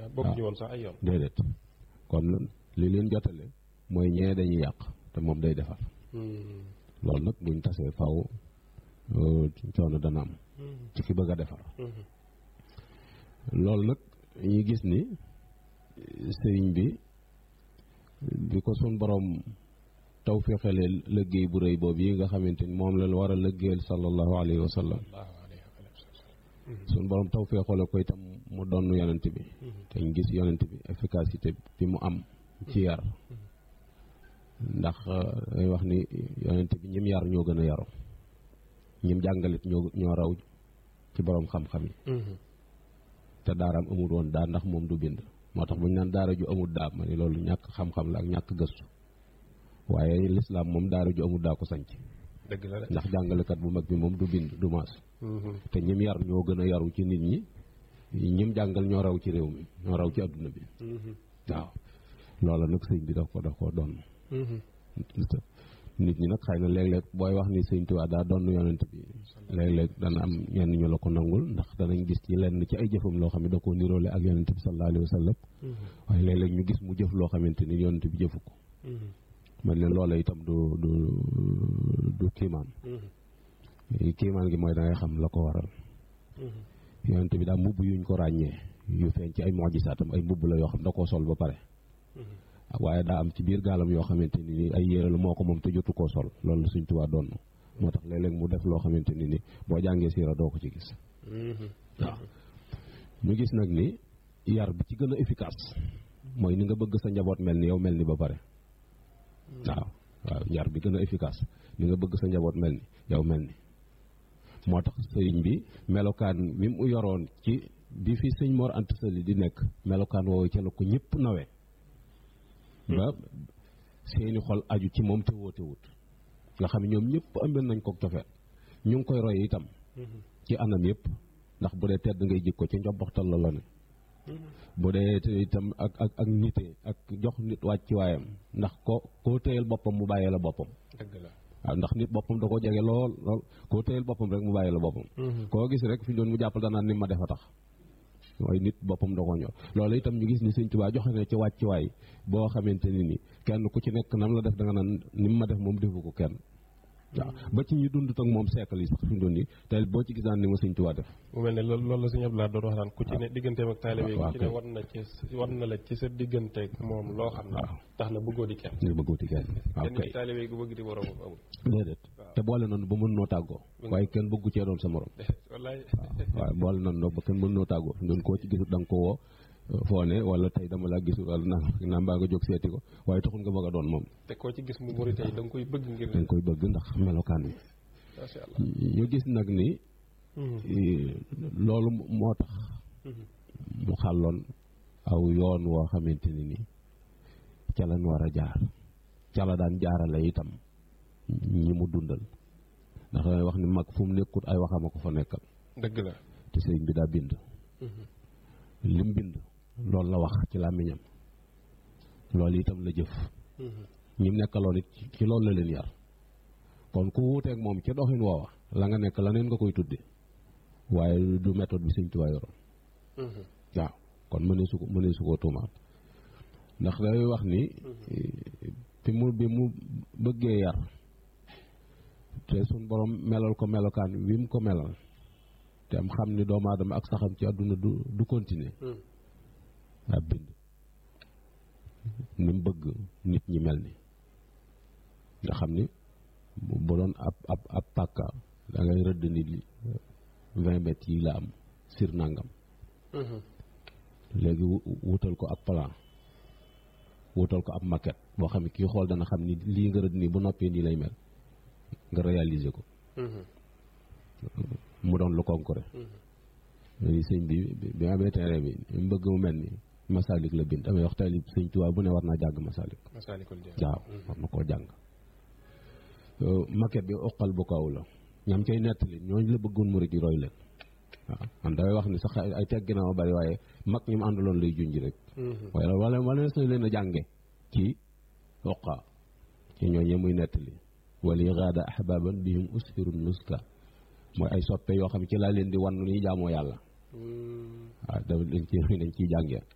bokk ñu woon sax ay yoon déedéet kon li leen jotale mooy ñee dañuy yàq te moom day defar loolu nag buñ tasee faw coono dana am ci ki bëgg a defar loolu nag ñu gis ni sëriñ bi bi ko sun borom taw féexalee liggéey bu rëy boobu yi nga xamante ni moom la war a liggéeyal sallallahu alayhi wa sallam sun borom taw féexale ko itam mu donn yonent bi te ñu gis yonent bi efficacité bi mu am ci yar ndax day wax ni yonent bi ñim yar ñoo gën a yaru ñim jàngalit ñoo ñoo raw ci borom xam-xam yi te daaraam amul woon daa ndax moom du bind moo tax bu ñu naan daara ju amul daa ma ni loolu ñàkk xam-xam la ak ñàkk gëstu waaye lislaam moom daara ju amul daa ko sanc dëgg la de ndax jàngalekat bu mag bi moom du bind du maas te ñim yar ñoo gën a yaru ci nit ñi ñim jàngal ñoo raw ci réew mi ñoo raw ci adduna bi waaw loola nag sëñ bi daf ko daf ko doon nit ñi nag xëy na léeg-léeg booy wax ni sëñ Tuubaa daa doon yonent bi léeg-léeg dana am ñenn ñu la ko nangul ndax danañ gis ci lenn ci ay jëfam loo xam ne da koo niroole ak yonent bi sallallahu alayhi wa sallam waaye léeg-léeg ñu gis mu jëf loo xamante ni yonent bi jëfu ko man leen loola itam du du du kiimaan kiimaan gi mooy da ngay xam la ko waral yonent bi daa mbubb yuñ ko ràññee yu feeñ ci ay mojisaatam ay mbubb la yoo xam da koo sol ba pare waaye daa am ci biir gaalam yoo xamante ni ni ay yére la moo ko moom te jotu koo sol loolu la Sëñ Tuubaa doon moo tax léeg-léeg mu def loo xamante ni ni boo jàngee siira doo ko ci gis waaw ñu gis nag ni yar bi ci gën a efficace mooy ni nga bëgg sa njaboot mel ni yow mel ni ba pare waaw waaw yar bi gën a efficace ni nga bëgg sa njaboot mel ni yow mel ni moo tax sëriñ bi melokaan mi mu yoroon ci bi fi sëñ Mor Anta Sali di nekk melokaan woowu ca la ko ñëpp nawee ba seeni xol aju ci moom te woote wut nga xam ne ñoom ñëpp ëmbel nañ ko cofeet ñu ngi koy roy itam ci anam yëpp ndax bu dee tedd ngay jikko ci njobboxtal la la ne bu dee itam ak ak ak nite ak jox nit wàcc waayam ndax ko koo téyel boppam mu bàyyee la boppam dëgg la waaw ndax nit boppam da ko jege lool lool koo téyel boppam rek mu bàyyee la boppam koo gis rek fi doon mu jàppal danaan ni ma defa tax mooy nit boppam da ko ñor loolu itam ñu gis ni sëñ Tuubaa joxe na ci wàccuwaay boo xamante ni ni kenn ku ci nekk nam la def da nga naan ni ma def moom defu ko kenn waaw ba ci ñi dund ak moom siècle yi sax fi mu doon nii te boo ci gis naan ni ma sëñ Tuubaa def mu mel ne loolu loolu la sëñ Abdoulaye doon wax naan ku ci ne digganteem ak taalibe yi waaw ku ci ne war na ci war na la ci sa digganteeg moom loo xam ne tax na bëggoo di kenn nga bëggooti kenn waaw kenn kay ci taalibe yi gu bëgg di borom amul déedéet te boole noonu ba mën noo tàggoo waaye kenn bëggu cee doon sa morom wallaay waaw boole noonu ba kenn mën noo tàggoo fi mu doon koo ci gisut da nga ko woo foo ne wala tey dama laa gisul wala naa naa mbaa nga jóg seeti ko waaye taxul nga bëgg a doon moom te koo ci gis mu murit yi da nga koy bëgg ngir da nga koy bëgg ndax melokaan bi macha allah ñu gis nag ni loolu moo tax mu xàlloon aw yoon woo xamante ni ni ca lañ war a jaar ca la daan jaarale itam ñi mu dundal ndax damay wax ni mag fu mu nekkut ay waxama ko fa nekkal dëgg la te sëriñ bi daa bind lim bind loolu la wax ci làmmiñam loolu itam la jëf ñi mu nekkaloon it ci loolu la leen yar kon ku wuuteeg moom ci doxin woowa la nga nekk la neen nga koy tudde waaye du méthode bi sëñ Tuubaa yoroon waaw kon mënee su ko mënee su koo tuumaal ndax day wax ni fi mu bi mu bëggee yar te suñ borom melal ko melokaan wi mu ko melal te am xam ni doomu aadama ak saxam ci àdduna du du continuer daa bind ni mu bëgg nit ñi mel ni nga xam ni bu doon ab ab ab pàkka da ngay rëdd ni li vingt mètres yi la am sir nangam léegi wutal ko ab plan wutal ko ab maquette boo xam ne kii xool dana xam ni lii nga rëdd nii bu noppee nii lay mel nga réaliser ko mu doon lu concret léegi sëñ bi bi amee terrain bi mu bëgg mu mel ni masalik la bind damay wax taalib sëñ Tuubaa bu ne war naa jàng masalik Masaalikul Jinaan waaw war na koo jàng maquette bi oqal bu kaw la ñam cay nettali ñooñu la bëggoon murid yi roy leen waaw man damay wax ni sax ay teggi na ma bari waaye mag ñi mu àndaloon lay junj rek waaye wala wala na leen a jànge ci oqa ci ñooñee muy nettali wali gaada ahbaban bihim usfirun nuska mooy ay soppe yoo xam ne ci laa leen di wan ni jaamoo yàlla waaw da dañ ci dañ ciy jàngee